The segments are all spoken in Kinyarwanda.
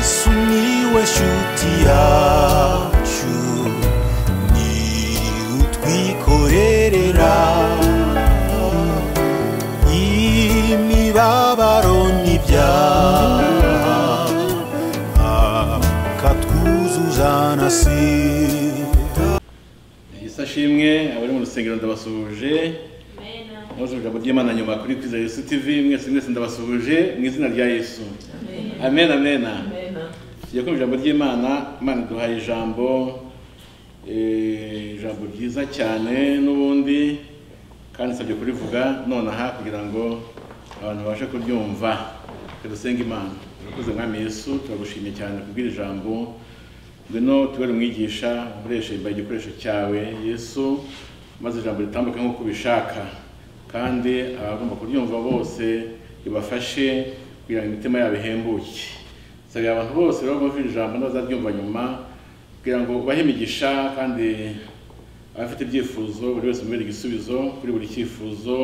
Sumiłeś utiaciu Ni utwikorerera Imibabaro n'ibyaha Akatwuzuzanasira Yesu ashimwe abari mu rusengero ndabasuhuje mwoze ijambo ry'imana nyuma kuri kwiza yesu tv mwese mwese ndabasuhuje mu izina rya yesu amen amen tugiye kumva ijambo ry'imana imana iduhaye ijambo eh, ijambo ryiza cyane n'ubundi kandi nsabye kurivuga nonaha kugira ngo abantu babashe kuryumva tudusenga imana turakoze mwami yesu turagushimye cyane kubwira ijambo ngwino tubere umwigisha ukoreshe imbaye igikoresho cyawe yesu maze ijambo ritambuke nk'uko ubishaka kandi abagomba kuryumva bose ribafashe kugira ngo imitima yabo ihembuke nsabira abantu bose rero bumva iri jambo n'abazaryumva nyuma kugira ngo ubahe imigisha kandi abafite ibyifuzo buri wese umubere igisubizo kuri buri cyifuzo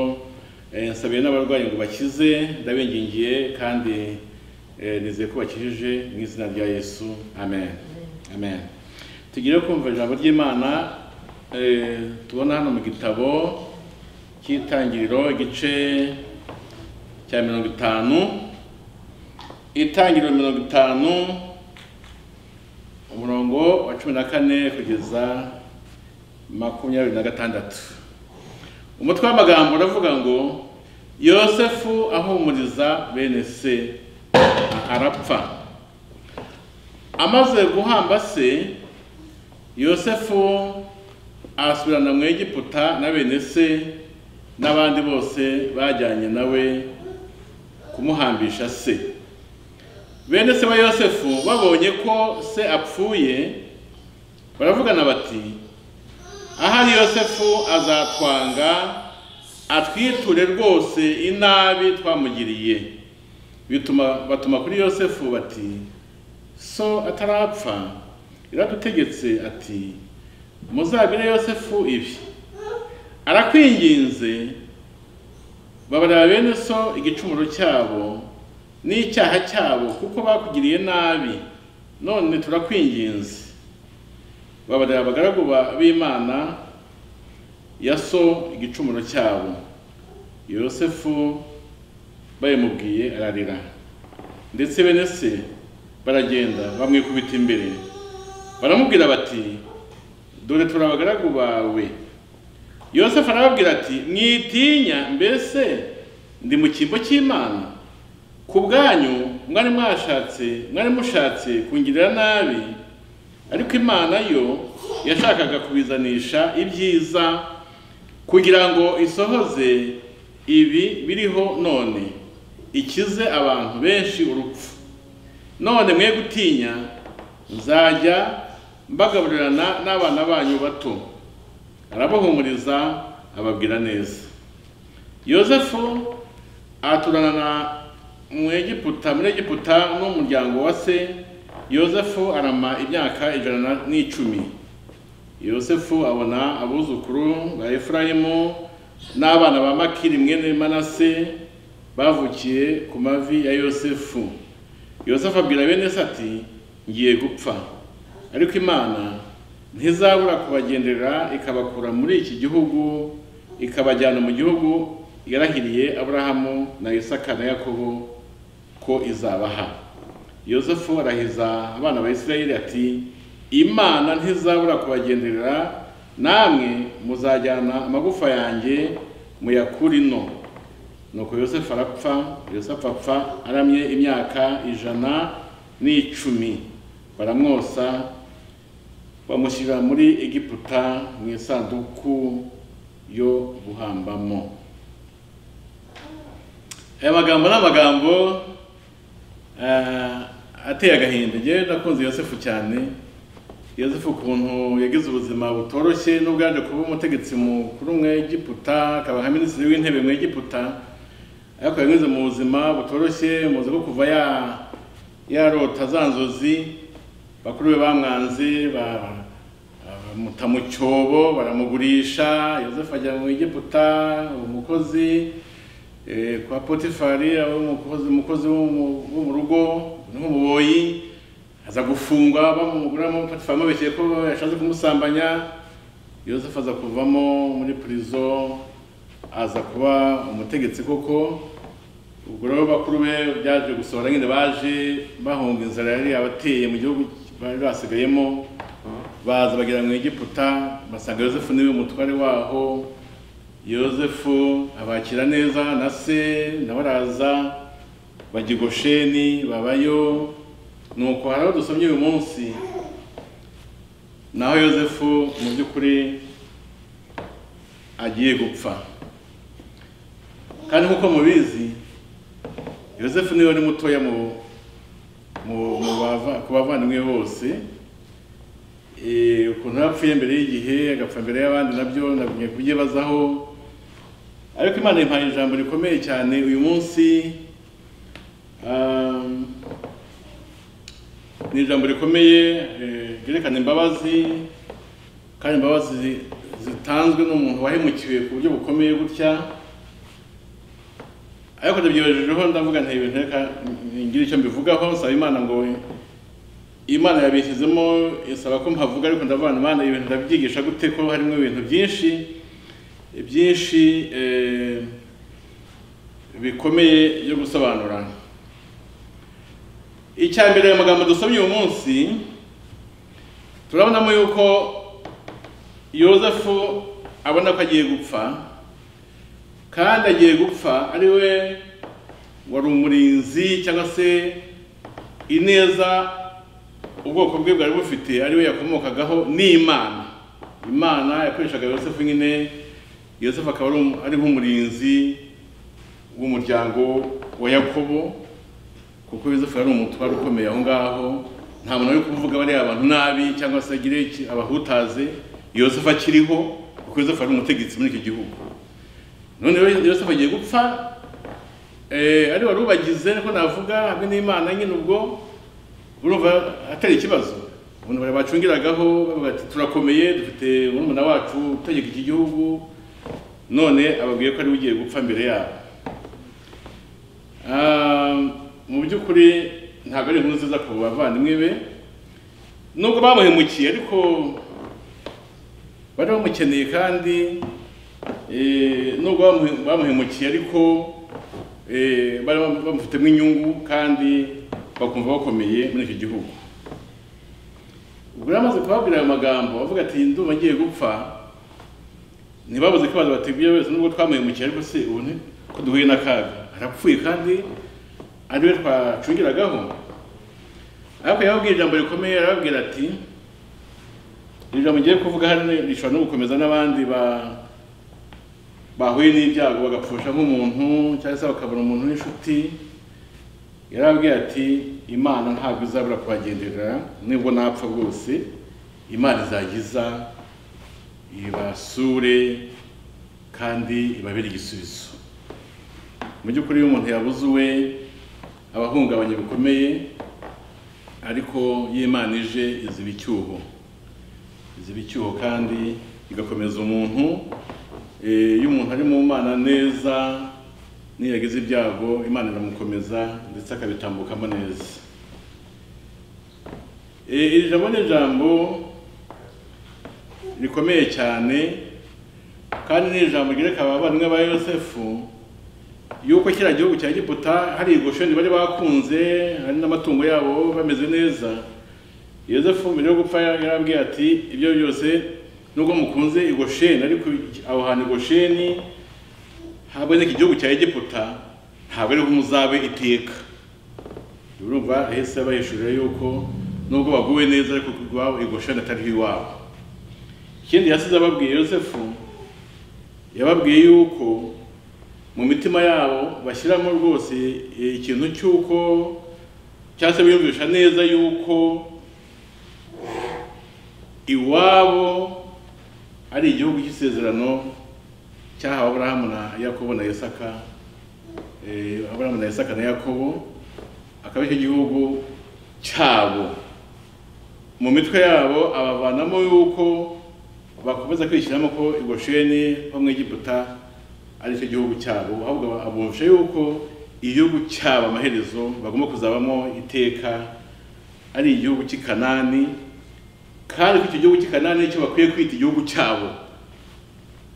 Eh, nsabiye n'abarwayi ngo bakize ndabingingiye kandi eh, nizeye ko bakijije mu izina rya yesu amen amen tugire kumva ijambo ry'imana eh, tubona hano mu gitabo cy'itangiriro igice cya mirongo itanu itangiriro mirongo itanu umurongo wa cumi na kane kugeza makumyabiri na gatandatu umutwe w'amagambo uravuga ngo yosefu ahumuriza bene se arapfa amaze guhamba se yosefu asubirana mu egiputa na bene se n'abandi bose bajyanye nawe kumuhambisha se bene se ba yosefu babonye ko se apfuye baravugana bati ahari yosefu azatwanga atwiture rwose inabi twamugiriye bituma batuma kuri yosefu bati so atarapfa yaradutegetse ati muzabire yosefu ibi arakwinginze babarira bene so igicumuro cyabo n'icyaha cyabo kuko bakugiriye nabi none turakwinginze babarira abagaragu ba- b'imana ya so igicumuro cyabo yosefu bayimubwiye ararira ndetse bene se baragenda bamwikubita imbere baramubwira bati dore turi abagaragu bawe yosefu arababwira ati mwitinya mbese ndi mu cyimbo cy'imana ku bwanyu mwari mwashatse mwari mushatse kungirira nabi ariko imana yo yashakaga kubizanisha ibyiza kugira ngo isohoze ibi biriho none ikize abantu benshi urupfu none mwe gutinya nzajya mbagaburirana n'abana banyu bato arabahumuriza ababwira neza yosefu aturana na mu egiputa muri egiputa n'umuryango wa se yosefu arama imyaka ijana na- n'icumi yosefu abona abuzukuru ba efurayimu n'abana ba makiri mwene manase bavukiye ku mavi ya yosefu yosefu abwira bene se ati ngiye gupfa ariko imana ntizabura kubagenderera ikabakura muri iki gihugu ikabajyana mu gihugu yarahiriye aburahamu na isaka na yakobo ko izabaha yosefu arahiza abana ba isirayeli ati imana ntizabura kubagenderera namwe muzajyana amagufa yanjye muyakurino nuko yosefu arapfa yosefu apfa aramye imyaka ijana n'icumi baramwosa bamushyira muri egiputa mu isanduku yo guhambamo aya magambo ni amagambo eh, ateye agahinda ngewe nakunze yosefu cyane yosefu ukuntu yagize ubuzima butoroshye nubwo yaje kuba umutegetsi mukuru mu egiputa akaba nka minisitiri w'intebe mu egiputa ariko yanyuze mu buzima butoroshye muzi ko kuva ya yarota za nzozi bakuru be bamwanze ba- bamuta mu cyobo baramugurisha yosefu ajya mu egiputa umukozi eh, kwa potifari aho umukozi umukozi wo mu wo mu rugo n'umuboyi aza gufungwa bamuguramo patifama bekeye ko yashatse kumusambanya yosefu aza kuvamo muri prison aza kuba umutegetsi koko ubwo rero bakuru be byaje gusohora nyine baje bahunga inzara yari yabateye mu gihugu bari basigayemo baza bagera mu egiputa basanga yosefu niwe mutware waho yosefu abakira neza na se nawe araza bajya i gosheni babayo nuko hari aho dusomye uyu munsi naho yosefu mu by'ukuri agiye gupfa kandi nk'uko mubizi yosefu niwe wari mutoya mu mu- mu bava- ku bavandimwe bose Eh, ukuntu yapfuye mbere y'igihe agapfa mbere y'abandi nabyo nagumye kubyibazaho ariko imana yimpaye ijambo rikomeye cyane uyu munsi um, ni ijambo rikomeye eh, ryerekana imbabazi kandi imbabazi zi- zitanzwe n'umuntu wahemukiwe ku buryo bukomeye gutya ariko ndabyibajijeho ndavuga nta ibintu reka ngira icyo mbivugaho nsaba imana ngo imana yabishyizemo isaba ko mpavuga ariko ndavuga ngo imana ibintu ndabyigisha gute ko harimo ibintu byinshi byinshi eh, bikomeye byo gusobanura icya mbere aya magambo dusomye uyu munsi turabonamo yuko yozefu abona ko agiye gupfa kandi agiye gupfa ari we wari umurinzi cyangwa se ineza ubwoko bwe bwari bufite ari we yakomokagaho n'imana imana yakoreshaga yosefu nyine yosefu akaba ari um- ari nk'umurinzi w'umuryango wa yakobo kuko yosefu yari umutwaro ukomeye aho ngaho nta muntu uri kuvuga bariya abantu nabi cyangwa se agire iki- abahutaze yosefu akiriho kuko yosefu ari umutegetsi muri icyo gihugu none rero yosefu agiye gupfa eh, ari wari ubagize niko navuga hamwe n'imana nyine ubwo urumva atari ikibazo umuntu bari bacungiragaho bavuga ati turakomeye dufite murumuna wacu utegeka iki gihugu none ababwiye ko ari we ugiye gupfa mbere yabo Ah, mu by'ukuri ntabwo ari inkuru nziza ku bavandimwe be nubwo bamuhemukiye ariko bari bamukeneye kandi eh, nubwo bamuhe- bamuhemukiye ariko eh, bari bamu- bamufitemo inyungu kandi bakumva bakomeye muri icyo gihugu ubwo yari amaze kubabwira ayo magambo avuga ati ndumva ngiye gupfa ntibabuze ko abantu batubwiye wese nubwo twamuhemukiye ariko se ubu ni ko duhuye n'akaga arapfuye kandi ari we twacungiragaho ariko yababwiye ijambo rikomeye arababwira ati iri jambo ngiye kuvuga hano rishobora no gukomeza n'abandi ba bahuye n'ibyago bagapfusha nk'umuntu cyangwa se bakabura umuntu w'inshuti yarabwiye ati imana ntabwo izabura kubagenderera nubwo napfa rwose imana izagiza ibasure kandi ibabere igisubizo mu by'ukuri iyo umuntu yabuze uwe aba ahungabanye bikomeye ariko iyo imana ije iziba icyuho ziba icyuho kandi igakomeza umuntu Eh, iyo umuntu ari mu mana neza niyo yagize ibyago imana iramukomeza ndetse akabitambukamo neza Eh, iri jambo ni ijambo rikomeye cyane kandi ni ijambo ryereka abavandimwe ba yosefu yuko kiriya gihugu cya giputa hari igoshoni bari bakunze hari n'amatungo yabo bameze neza yosefu mbere yo gupfa yarabwiye ati ibyo byose nubwo mukunze i gosheni ariko aho hantu i gosheni haboneka igihugu cya egiputa ntabwo ariho muzabe iteka urumva hese abahishurira yuko nubwo baguwe neza ariko iwabo i gosheni atariho iwabo ikindi yasize ababwiye yosefu yababwiye yuko mu mitima yabo bashyiramo rwose ikintu cy'uko cyangwa se biyumvisha neza yuko iwabo ari igihugu cy'isezerano cyahawe aburahamu na yakobo na isaka eh, aburahamu na isaka na yakobo akaba icyo gihugu cyabo mu mitwe yabo abavanamo yuko bakomeza kwishyiramo ko igosheni ho mu egiputa ari cyo gihugu cyabo ahubwo abumvisha yuko igihugu cyabo amaherezo bagomba kuzabamo iteka ari igihugu cy'i kanani kandi ko icyo gihugu cy'i kanani nicyo bakwiye kwita igihugu cyabo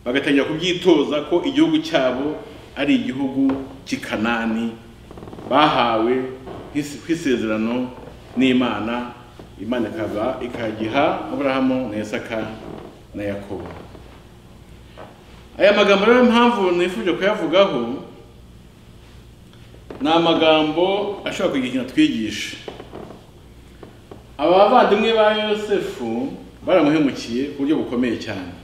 bagatangira kubyitoza ko igihugu cyabo ari igihugu cy'i kanani bahawe ku isezerano n'imana imana ikaba ikagiha aburahamu na isaka na yakobo aya magambo rero impamvu nifuje kuyavugaho ni amagambo ashobora kugira ikintu atwigisha aba bavandimwe ba yosefu baramuhemukiye ku buryo bukomeye cyane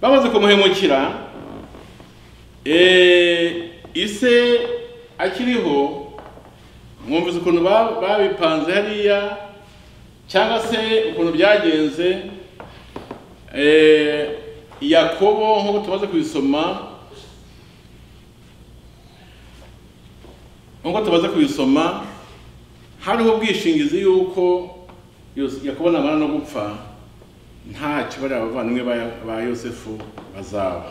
bamaze kumuhemukira eh, ise akiriho mwumvise ukuntu ba- babipanze hariya cyangwa se ukuntu byagenze eh, yakobo nk'uko tumaze kubisoma nk'uko tumaze kubisoma hariho ubwishingizi y'uko Yos- yakobo namara no gupfa ntacyo bariya bavandimwe ba- ba yosefu bazaba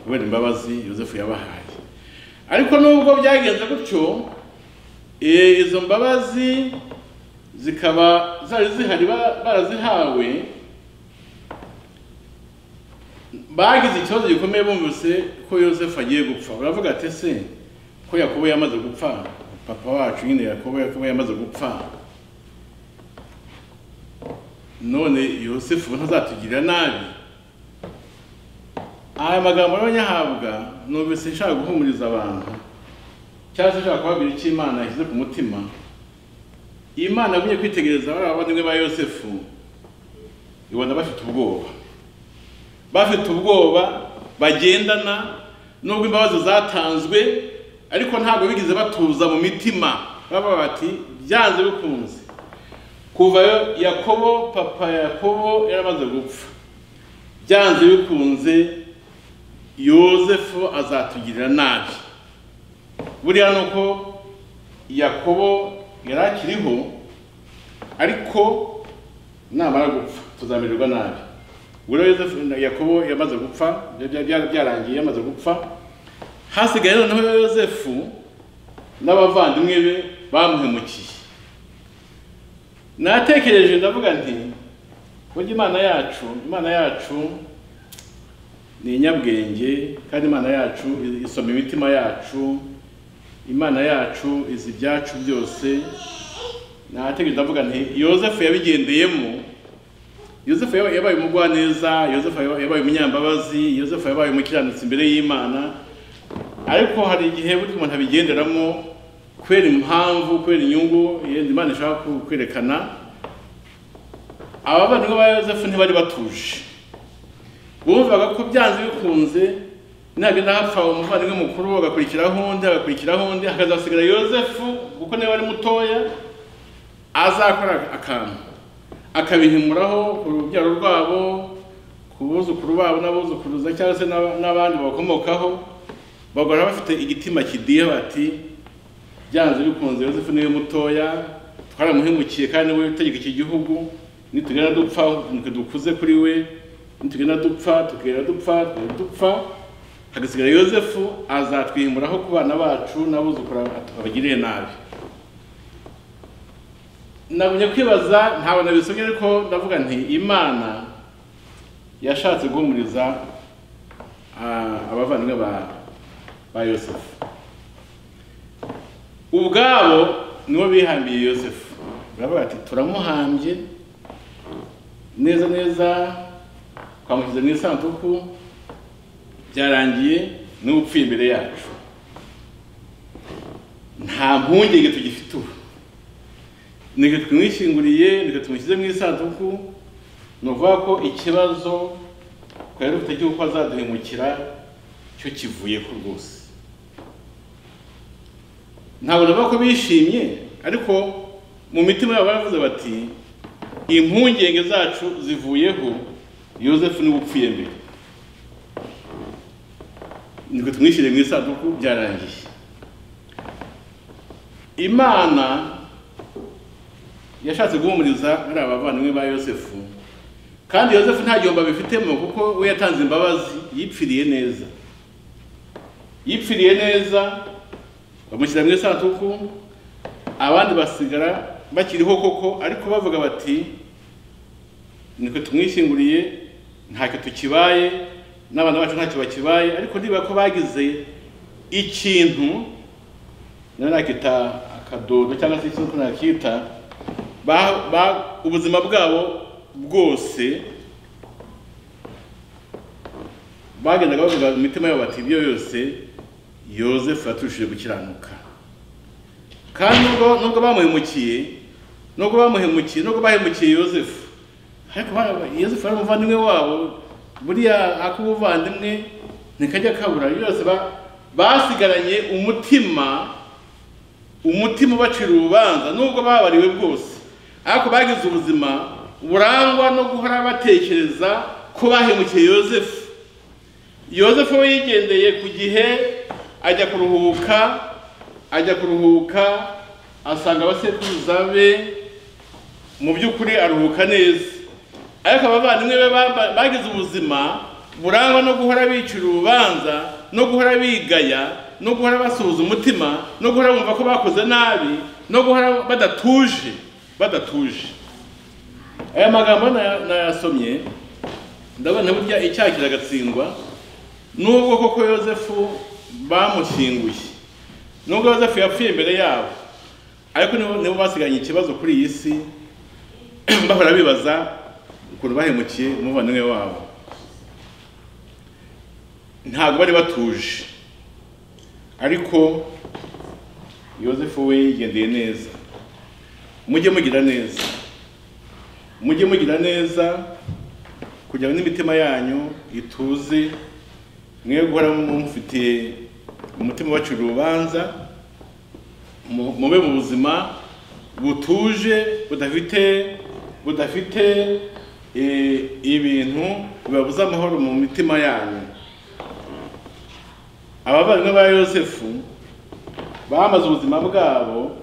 kubera imbabazi yosefu yabahaye ariko nubwo byagenze gutyo eh, izo mbabazi zikaba zari zihari ba- barazihawe bagize ikibazo gikomeye bumvise ko yosefu agiye gupfa baravuga ati se ko yakobo yamaze gupfa papa wacu nyine yakobo yakobo yamaze gupfa none yosefu ntazatugirira nabi aya magambo y'abanyahabwa numvise nshaka guhumuriza abantu cyangwa se nshaka kubabwira icyo imana yashyize ku mutima imana yagumye kwitegereza bariya bavandimwe ba yosefu ibona bafite ubwoba bafite ubwoba bagendana nubwo imbabazi zatanzwe ariko ntabwo bigeze batuza mu mitima baba bati byanze bikunze kuva yo- yakobo papa yakobo yaramaze gupfa byanze bikunze yosefu azatugirira nabi buriya ni uko yakobo yari akiriho ariko namara gupfa tuzamererwa nabi buriya yosefu na yakobo yamaze gupfa bya- bya- byarangiye yamaze gupfa hasigaye noneho yosefu n'abavandimwe be bamuhemukiye natekereje ndavuga nti burya imana yacu imana yacu ni inyabwenge kandi imana yacu isoma imitima yacu imana yacu izi ibyacu byose natekereje ndavuga nti yosefu yabigendeyemo yosefu yaba- yabaye umugwaneza yosefu yaba- yabaye umunyambabazi yosefu yabaye umukiranutsi imbere y'imana ariko hari igihe buri umuntu abigenderamo kubera impamvu kubera inyungu yenda imana ishaka ku- kwerekana abavandimwe ba yosefu ntibari batuje bumvaga ko byanze bikunze nagenda hapfa umuvandimwe mukuru agakurikiraho undi agakurikiraho undi hakazasigara yosefu kuko niwe ari mutoya azakora akantu akabihimuraho ku rubyaro rwabo ku buzukuru babo n'abuzukuruza cyangwa se n'aba- n'abandi babakomokaho bagora bafite igitima kidiye bati byanze bikunze yosefu niwe mutoya twaramuhemukiye kandi we utegeka iki gihugu nitugenda dupfa nitwe dukuze kuri we nitugenda dupfa tukigenda dupfa tukigenda dupfa hagasigara yosefu azatwihimuraho ku bana bacu n'abuzukuru abagiriye nabi nagumye kwibaza ntabwo nabisomye ariko ndavuga nti imana yashatse guhumuriza ah, abavandimwe ba ba yosefu ubwabo nibo bihambiye yosefu baravuga ati turamuhambye neza neza twamushyize mu isanduku byarangiye niwe upfuye imbere yacu nta mpungenge tugifite ubu nike tumwishyinguriye nike tumushyize mu isanduku ni ukuvuga ko ikibazo twari dufite cy'uko azaduhemukira cyo kivuye ko rwose ntabwo navuga ko bishimye ariko mu mitima yabo baravuze bati impungenge zacu zivuyeho yosefu niwe upfuye mbere niko tumwishyire mu isanduku byarangiye imana yashatse guhumuriza ari abavandimwe ba yosefu kandi yosefu nta gihombo abifitemo kuko we yatanze imbabazi yipfiriye neza yipfiriye neza bamushyira mu isanduku abandi basigara bakiriho koko ariko bavuga bati niko tumwishyinguriye ntacyo tukibaye n'abana bacu ntacyo bakibaye ariko niba ko bagize ikintu nawe nakita akadodo cyangwa se ikintu nakita ba- ba- ubuzima bwabo bwose bagendaga bavuga mu mitima yabo bati ibyo yose yosefu yaturushije gukiranuka kandi nubwo nubwo bamuhemukiye nubwo bamuhemukiye nubwo bahemukiye yosefu ariko bara- yosefu yari umuvandimwe wabo buriya ak'ubuvandimwe ntikajya kabura yose ba- basigaranye umutima umutima ubacira urubanza nubwo babariwe bwose ariko bagize ubuzima burangwa no guhora batekereza ko bahemukiye yosefu yosefu we yigendeye ku gihe ajya kuruhuka ajya kuruhuka asanga abasekuruza be mu by'ukuri aruhuka neza ariko abavandimwe be bamba- bagize ubuzima burangwa no guhora bicira urubanza no guhora bigaya no guhora basuhuza umutima no guhora bumva ko bakoze nabi no guhora badatuje badatuje aya magambo na- nayasomye ndabona burya icyaha kiragatsindwa nubwo koko yosefu bamushyinguye nubwo yosefu yapfuye imbere yabo ariko nibo nibo basiganye ikibazo kuri iyi si bahora bibaza ukuntu bahemukiye umuvandimwe wabo ntabwo bari batuje ariko yosefu we yigendeye neza mujye mugira neza mujye mugira neza kugira ngo n'imitima yanyu ituze mwe guhora mufitiye umutima ubacira urubanza mu- mube mu buzima butuje budafite budafite eh, ibintu bibabuza amahoro mu mitima yanyu abavandimwe ba yosefu bamaze ubuzima bwabo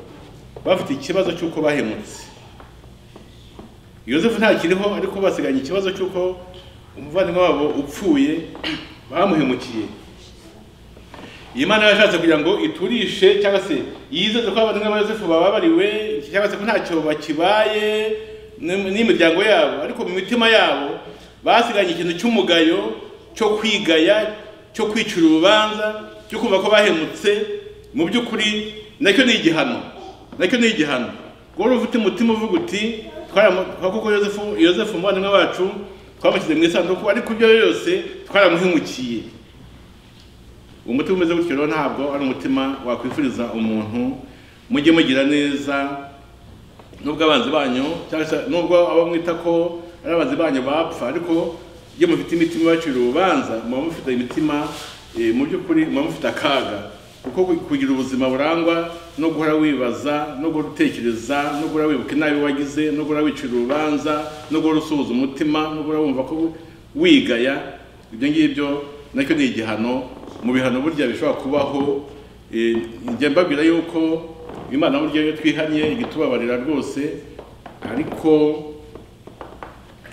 bafite ikibazo cy'uko bahemutse yosefu ntakiriho ariko basiganye ikibazo cy'uko umuvandimwe wabo upfuye bamuhemukiye imana yashatse kugira ngo iturishe cyangwa se yizeze ko abavandimwe ba yosefu bababariwe cyangwa se ko ntacyo bakibaye n'im- n'imiryango yabo ariko mu mitima yabo basiganye ikintu cy'umugayo cyo kwigaya cyo kwicira urubanza cyo kumva ko bahemutse mu by'ukuri nacyo ni igihano nacyo ni igihano wari ufite umutima uvuga uti twaramu- kwa kuko yosefu yosefu umuvandimwe wacu twamushyize mu isanduku ariko ibyo yose twaramuhemukiye umutima umeze gutyo rero ntabwo ari umutima wakwifuriza umuntu mujye mugira neza nubwo abanzi banyu cyangwa se nubwo abo mwita ko ari abanzi banyu bapfa ariko iyo mufite imitima ibacira urubanza muba mufite imitima eh, mu by'ukuri muba mufite akaga kuko ku- kugira ubuzima burangwa no guhora wibaza no guhora utekereza no guhora wibuka inabi wagize no guhora wicira urubanza no guhora usuhuza umutima no guhora wumva ko wigaya ibyo ngibyo nacyo ni igihano mu bihano burya bishobora kubaho eh, njya mbabwira yuko imana burya iyo twihanye igitubabarira rwose ariko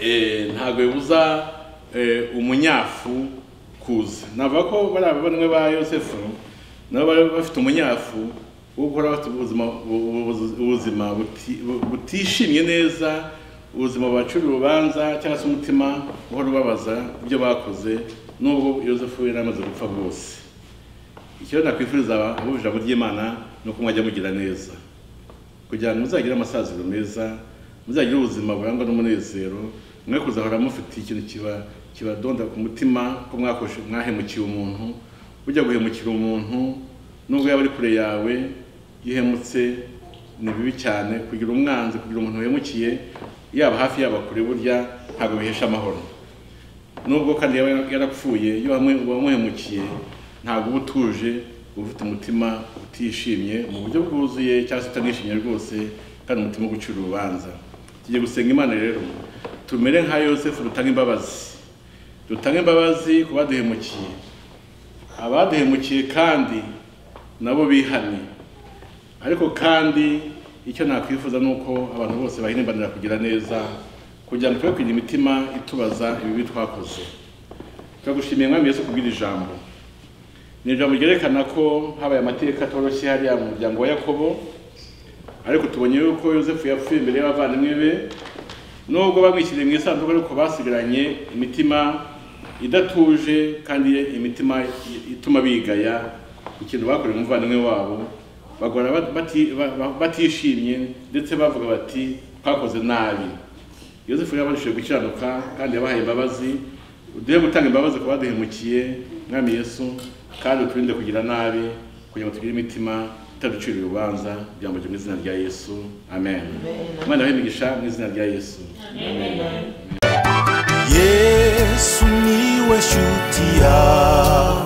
eh, ntabwo bibuza eh, umunyafu kuza navuga ko bari abavandimwe ba yosefu nabo bari bafite umunyafu wo guhora bafite ubuzima bu- bu- ubuzima buti- bu- butishimye neza ubuzima bubacira urubanza cyangwa se umutima uhora ubabaza ibyo bakoze nubwo yosefu yari amaze gupfa rwose icyo nakwifuriza abo ijambo ry'imana ni uko mwajya mugira neza kugira ngo muzagire amasaziro meza muzagire ubuzima burangwa n'umunezero mwe kuzahora mufite ikintu kiba kibadonda ku mutima ko mwakoje mwahemukiye umuntu ujya guhemukira umuntu nubwo yaba ari kure yawe gihemutse ni bibi cyane kugira umwanzi kugira umuntu uhemukiye yaba hafi yaba kure burya ntabwo bihesha amahoro nubwo kandi yaba yarapfuye iyo wamu- wamuhemukiye ntabwo uba utuje uba ufite umutima utishimye mu buryo bwuzuye cyangwa se utanishimye rwose kandi umutima wo gucira urubanza tugiye gusenga imana rero tumere nka yosefu dutanga imbabazi dutanga imbabazi ku baduhemukiye abaduhemukiye kandi nabo bihanye ariko kandi icyo nakwifuza ni uko abantu bose bahirimbanira kugira neza kugira ngo tube kugira imitima itubaza ibibi twakoze turagushimiye mwami yesu kubwira ijambo ni ijambo ryerekana ko habaye amateka atoroshye hariya mu muryango wa yakobo ariko tubonye yuko yosefu yapfuye imbere y'abavandimwe be nubwo bamwishyiriye mu isanduku ariko basigaranye imitima idatuje kandi imitima ituma bigaya ikintu bakoreye umuvandimwe wabo bagora bati- ba- ba- batishimye ndetse bavuga bati twakoze nabi yosefu yabashije gukiranuka kandi yabahaye imbabazi uduhe gutanga imbabazi ku baduhemukiye mwami yesu kandi uturinde kugira nabi kugira ngo tugire imitima itaducira urubanza byambo mu izina rya yesu amen imana yabahe imigisha mu izina rya yesu amen. yesu niwe shuti yawe